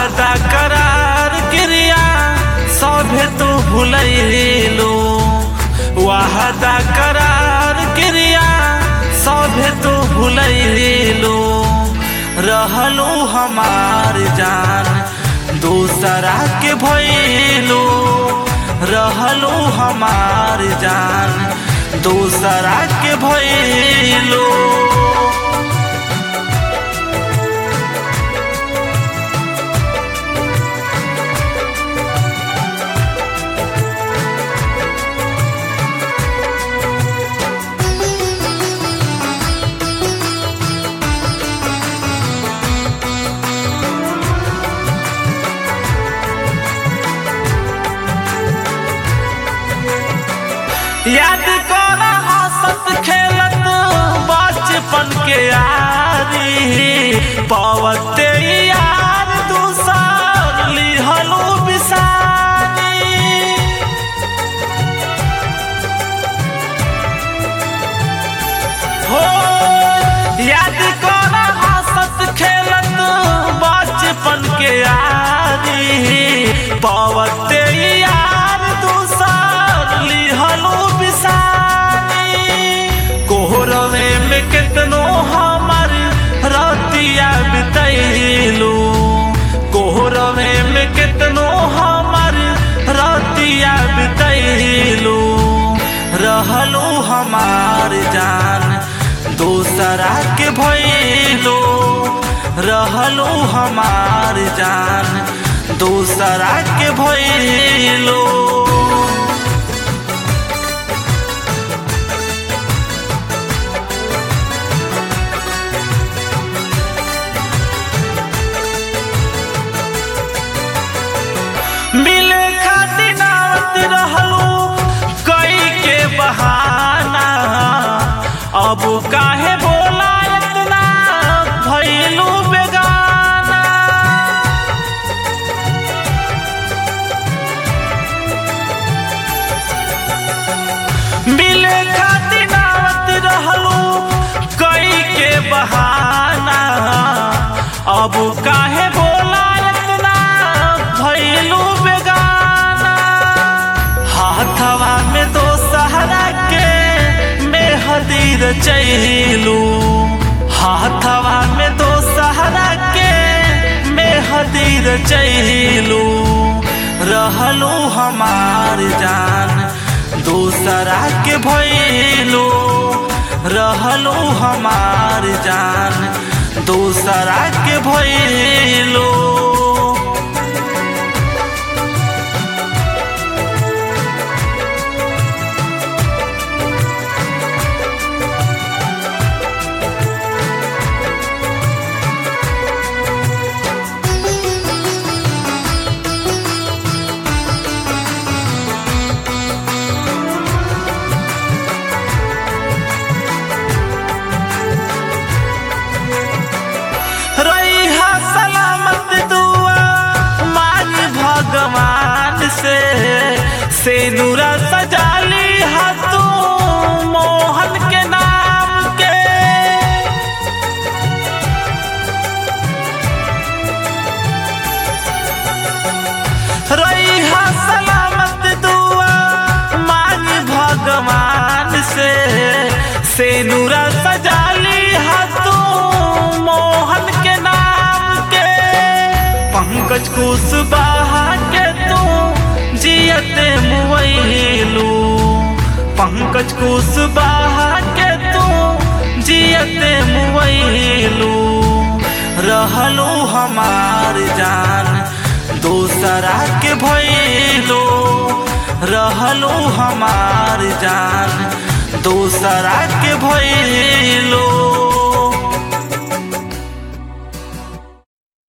वाहदा करार क्रिया सभे तो भूलैलो वाहदा करार क्रिया सभे तो भूलैलो रहलो हमार जान दूसरा के भैलो रहलो हमार जान दूसरा के भैलो याद कर हंसत खेलत बचपन के यारी पवते यार दूसर लिहलो बिसारी हो याद कर हंसत खेलत बचपन के यारी पवते यार दूसर लिहलो बिसारी कोहरवे में कितनो हमर रतिया बितैलू कोहरवे में कितनो हमर रतिया बितैलू रहलो हमार जान दूसरा के भैलो रहलो हमार जान दूसरा के भैलो मिले खातिर आवत रहलो कई के बहाना अब काहे बोला इतना भइलू बेगाना मिले खातिर आवत रहलो कई के बहाना अब काहे बोला इतना भइलू बेगाना हाथवा में दो सहारा के मेहदीर चैलू हाथवा में दो सहारा के मेहदीर चैलू रहलो हमार जान दूसरा के भैलो रहलो हमार जान दूसरा के भैलो रैहा सलामत दुआ मांग भगवान से से नूरा सजाली हाथू मोहन के नाम के रैहा सलामत दुआ मांग भगवान से से नूरा सजाली हाथू मोहन के नाम के पंकज कुशवाहा के तू जियते मुवैलू पंकज कुशवाहा के तू जियते मुवैलू रहलो हमार जान दूसरा के भैलो रहलो हमार जान दूसरा के भैलो